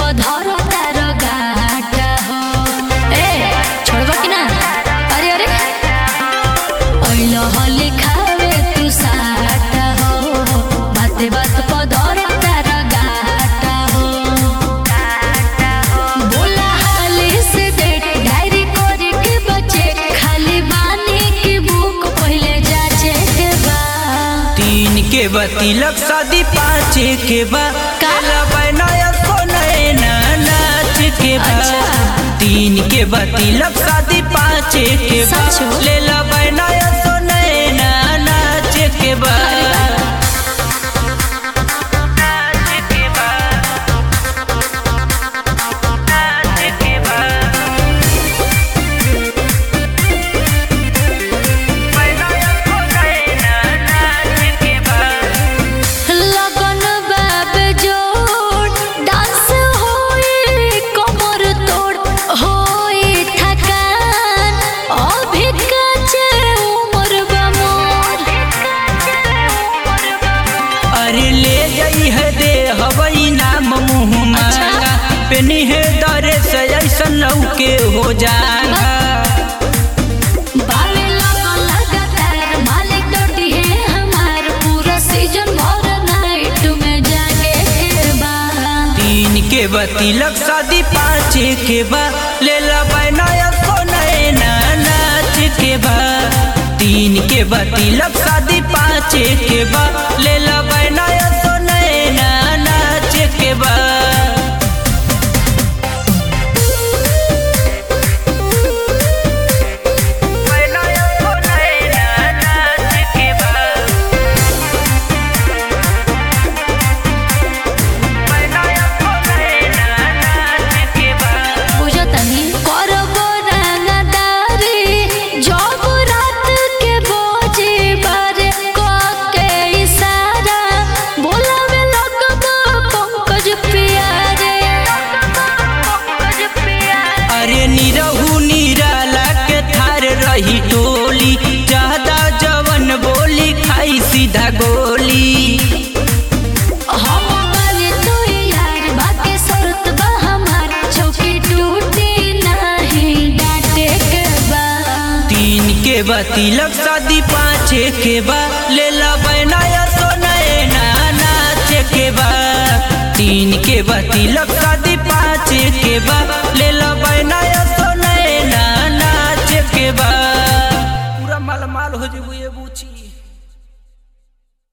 पधर तार गाटा हो ए छोड़बा कि ना अरे अरे ओइल हले खावे तू साटा हो बाते बात पधर तार गाटा हो बोला हाले से डेट डायरी करे के बचे खाली बानी की बुक पहले जाचे के बा तीन के बा तिलक शादी पाँच के बा का? काला बैनाया को नैना नाच के बा अच्छा। तीन के बा तिलक शादी पाँच के बा सचो? लेला बैनाया को नैना नाच के बा नाच के बा नाच के बा बैनाया को नैना नाच के बा लगन बाब जोड़ डांस होई कमर तोड़ होई थकान अभी काचे उम्र बा मोर अरे ले जाई है दे हवई नाम मुँह मांगा पेनी है दरे से ऐसन लौके हो जागा बावे लगन लगातार मालिक डोटी है हमार पूरा सीजन भर नाइट में जागे के बा तीन के बा तिलक शादी पाँच के बा ले ला बैनाया को नैना नाच के बा तीन के बा तिलक शादी पाँच के बा ले ला बैनाया को नैना नाच के बा बैनाया को नैना नाच के बा बैनाया को नैना नाच के बा बुझो तनी करबो रंगदारी जब रात के बोझे बारे क के इशारा बोलावे लगबो पंकज प्यारे पंकज प्यारे अरे निरहू निराला के थार रही टोली ज्यादा जवन बोली खाई सीधा गोली हम बाले तो यार बाकी शर्त बा हमार चौकी टूटी नहीं डांटे के बा तीन के बा तिलक शादी पाँच के बा ले ला बैनाया तो नैना नाच के बा तीन के बा तिलक शादी पाँच के बा ले ला बैनाया तो नैना नाच के बा पूरा माल माल हो जेबू ये बूची